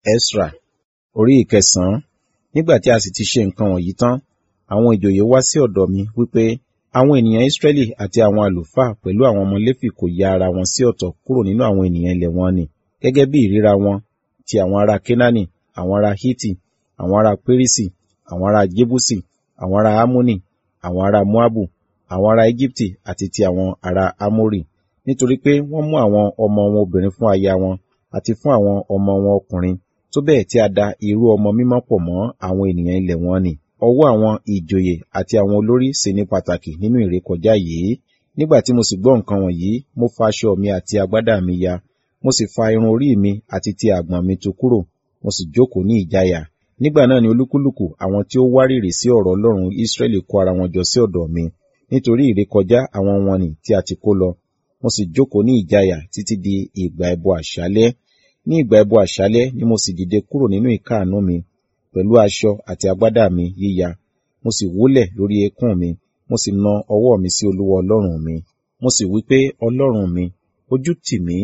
Esra orí ìkẹsàn-án nígbà tí a sì ti ṣe nǹkan wọ̀nyí tán àwọn ìjòyè wá sí ọ̀dọ̀ mi wípé àwọn ènìyàn Israẹli àti àwọn àlùfáà pẹ̀lú àwọn ọmọ Léfì kò ya ara wọn sí ọ̀tọ̀ kúrò nínú àwọn ènìyàn ilẹ̀ wọn nì gẹ́gẹ́ bí ìríra wọn ti àwọn ará Kénáánì àwọn ará Hítì àwọn ará Pérísì àwọn ará Jébúsì àwọn ará Ámónì àwọn ará Móábù àwọn ará Íjíbítì àti ti àwọn ará Ámórì nítorí pé wọ́n mú àwọn ọmọ wọn obìnrin fún aya wọn àti fún àwọn ọmọ wọn ọkùnrin tó bẹ́ẹ̀ tí a da irú ọmọ mímọ́ pọ̀ mọ́ àwọn ènìyàn ilẹ̀ wọn nì ọwọ́ àwọn ìjòyè àti àwọn olórí sì ní pàtàkì nínú ìrékọjá yìí nígbà tí mo sì gbọ́ nǹkan wọ̀nyí mo fa aṣọ mi àti agbádá mi ya mo sì fa irun orí mi àti ti àgbọ̀n mi tú kúrò mo sì jókòó ní ìjáyà nígbà náà ni olúkúlùkù àwọn tí ó wárìrì sí ọ̀rọ̀ Ọlọ́run Ísírẹ́lì kó ara wọn jọ sí ọ̀dọ̀ mi nítorí ìrékọjá àwọn wọn nì tí a ti kó lọ mo sì jókòó ní ìjáyà títí di ìgbà ẹbọ àṣálẹ́ ní ìgbà ẹbọ àṣálẹ́ ni mo sì dìde kúrò nínú ìkáàánú mi pẹ̀lú aṣọ àti agbádá mi yíya mo sì wólẹ̀ lórí eékún mi mo sì na ọwọ́ mi sí Olúwa Ọlọ́run mi mo sì wí pé Ọlọ́run mi ojú tì mí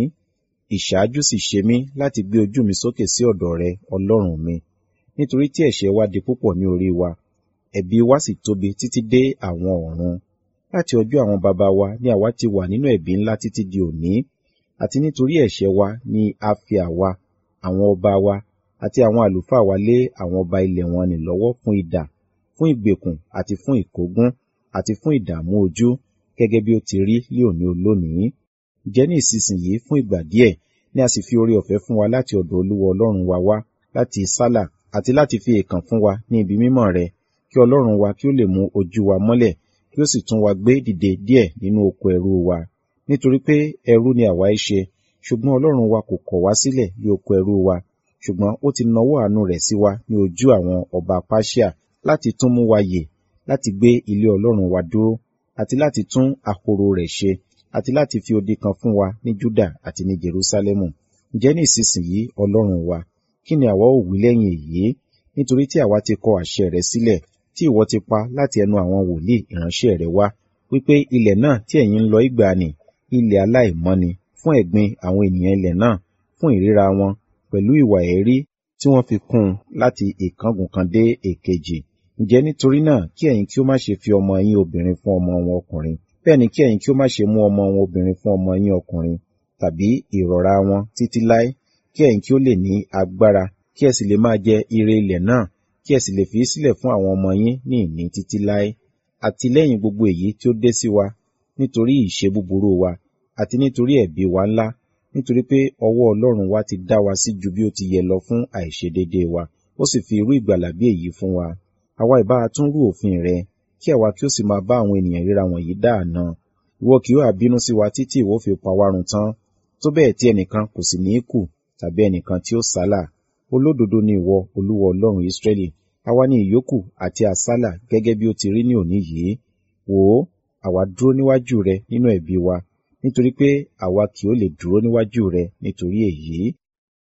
ìṣáájú sì ṣe mí láti gbé ojú mi sókè sí ọ̀dọ̀ rẹ Ọlọ́run mi nítorí tí ẹ̀ṣẹ̀ wa di púpọ̀ ní orí wa ẹ̀bi wa sì tóbi títí dé àwọn ọ̀run láti ọjọ́ àwọn baba wa ni àwa ti wà nínú ẹ̀bi ńlá títí di òní àti nítorí ẹ̀ṣẹ̀ wa ni a fi àwa àwọn ọba wa àti àwọn àlùfáà wa lé àwọn ọba ilẹ̀ wọn nì lọ́wọ́ fún idà fún ìgbèkùn àti fún ìkógun àti fún ìdààmú ojú gẹ́gẹ́ bí ó ti rí ní òní olónìí ǹjẹ́ ní ìsinsìnyí fún ìgbà díẹ̀ ni a sì fi oore ọ̀fẹ́ fún wa láti ọ̀dọ̀ Olúwa Ọlọ́run wa wá láti sálà àti láti fi èèkàn fún wa ní ibi mímọ́ rẹ kí Ọlọ́run wa kí ó lè mú ojú wa mọ́lẹ̀ kí ó sì tún wa gbé dìde díẹ̀ nínú oko ẹrú wa nítorí pé ẹrú ni àwa í ṣe ṣùgbọ́n Ọlọ́run wa kò kọ̀ wá sílẹ̀ ní oko ẹrú wa ṣùgbọ́n ó ti nawọ́ àánú rẹ̀ sí wa ní ojú àwọn ọba Páṣíà láti tún mú wa yè láti gbé ilé Ọlọ́run wa dúró àti láti tún àkóró rẹ̀ ṣe àti láti fi odi kan fún wa ní Júdà àti ní Jerúsálẹ́mù ǹjẹ́ ní ìsinsìnyí Ọlọ́run wa kí ni àwa ó wí lẹ́yìn èyí nítorí tí àwa ti kọ àṣẹ rẹ sílẹ̀ tí ìwọ ti pa láti ẹnu àwọn wòlíì ìránṣẹ́ rẹ wá wípé ilẹ̀ náà tí ẹ̀yin ń lọ ìgbàanì ilẹ̀ aláìmọ́ni fún ẹ̀gbin àwọn ènìyàn ilẹ̀ náà fún ìríra wọn pẹ̀lú ìwà ẹ̀rí tí wọ́n fi kún un láti ìkángun kan dé èkejì ǹjẹ́ nítorí náà kí ẹ̀yin kí ó má ṣe fi ọmọ yín obìnrin fún ọmọ wọn ọkùnrin bẹ́ẹ̀ ni kí ẹ̀yin kí ó má ṣe mú ọmọ wọn obìnrin fún ọmọ yín ọkùnrin tàbí ìrọ̀ra wọn títí láé kí ẹ̀yin kí ó lè ní agbára kí ẹ sì lè máa jẹ ire ilẹ̀ náà kí ẹ sì lè fi sílẹ̀ fún àwọn ọmọ yín ní ìní títí láé àti lẹ́yìn gbogbo èyí tí ó dé sí wa nítorí ìṣe búburú wa àti nítorí ẹ̀bi wa ńlá nítorí pé ọwọ́ Ọlọ́run wa ti dá wa sí ju bí ó ti yẹ lọ fún àìṣedéédéé wa ó sì fi irú ìgbàlà bí èyí fún wa àwa ìbá tún rú òfin rẹ kí àwa kí ó sì máa bá àwọn ènìyàn ríra wọ̀nyí dáàna ìwọ kì yóò bínú sí wa títí ìwọ fi pa wá run tán tó bẹ́ẹ̀ tí ẹnìkan kò sì ní kù tàbí ẹnìkan tí ó sálà olódodo ni ìwọ Olúwa Ọlọ́run Ísírẹ́lì àwa ni ìyókù àti àsálà gẹ́gẹ́ bí ó ti rí ní òní yìí wò ó àwa dúró níwájú rẹ nínú ẹ̀bi wa nítorí pé àwa kì ó lè dúró níwájú rẹ nítorí èyí